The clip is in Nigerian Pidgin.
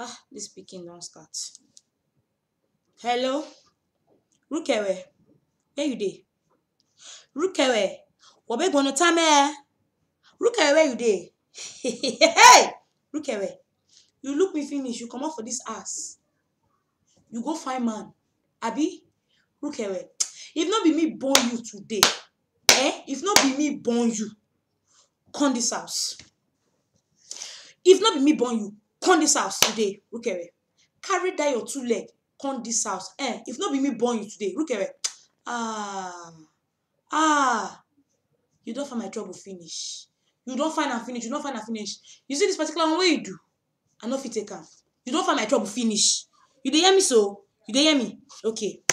ah dis pikin don start hello rukewe where you dey rukewe wabegbono tame rukewe where you dey hey rukewe you look me finish you comot for dis house you go find man abi rukewe if no be me born you today eh if no be me born you come dis house if no be me born you come dis house today rukewe carry dat your two leg come dis house eh if no be me born you today rukewe ah ah you don find my trouble finish you don find am finish you don find am finish you see dis particular one wey you do i no fit take am you don find my trouble finish you dey hear me so you dey hear me okay